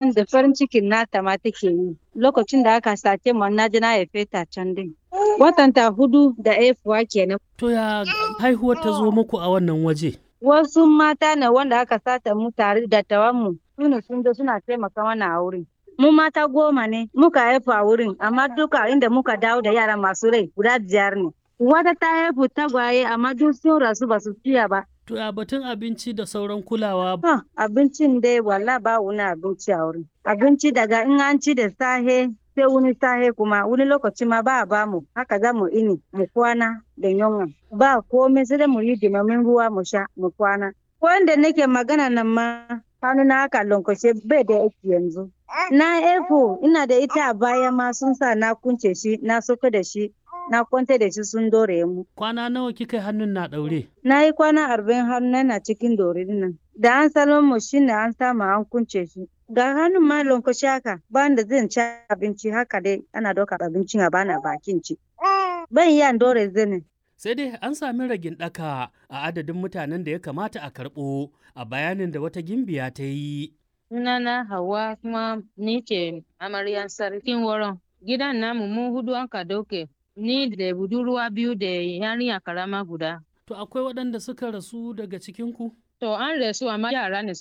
san da farin cikin nata ma take yi lokacin da aka sace mu na ji na haife ta can din watan ta hudu da haifuwa kenan To ya haihuwar ta zo muku a wannan waje? wasu mata ne wanda aka sata mu tare da tawan mu sune sun zo suna taimaka mana a wurin mu mata goma ne muka haifu a wurin amma duka inda muka dawo da yara masu rai guda biyar ne wata ta haifu tagwaye amma duk sun rasu ba su fiya ba To ya batun abinci da sauran kulawa Ha, abincin dai walla ba wani abinci a wurin. Abinci daga in an ci da sahe sai wani sahe kuma wani lokaci ma ba a ba mu haka za mu ini mu kwana da yunwa. Ba komai sai dai mu yi dimamin ruwa mu sha mu kwana. Wanda nake magana nan ma hannu na haka lankwashe bai da aiki yanzu. Na efo ina da ita a baya ma sun sa na kunce shi na soka da shi na kwanta da shi sun dore mu. kwana nawa kika yi hannun na ɗaure? Na yi kwana arba'in har na cikin dorin nan. Da an salon mu shi ne an samu an kunce shi. Ga hannun ma lankwashe haka bayan da zan ci abinci haka dai ana ɗauka abincin a bana bakin ci. Ban iya dore zane. Sai dai an sami ragin ɗaka a adadin mutanen da ya kamata a karɓo a bayanin da wata gimbiya ta yi. Sunana Hauwa kuma ni ce amaryan sarkin wurin. Gidan namu mu hudu an ka dauke. Ni da budurwa biyu da yarinya karama guda. To akwai waɗanda suka rasu daga cikinku? To an rasu amma yara ne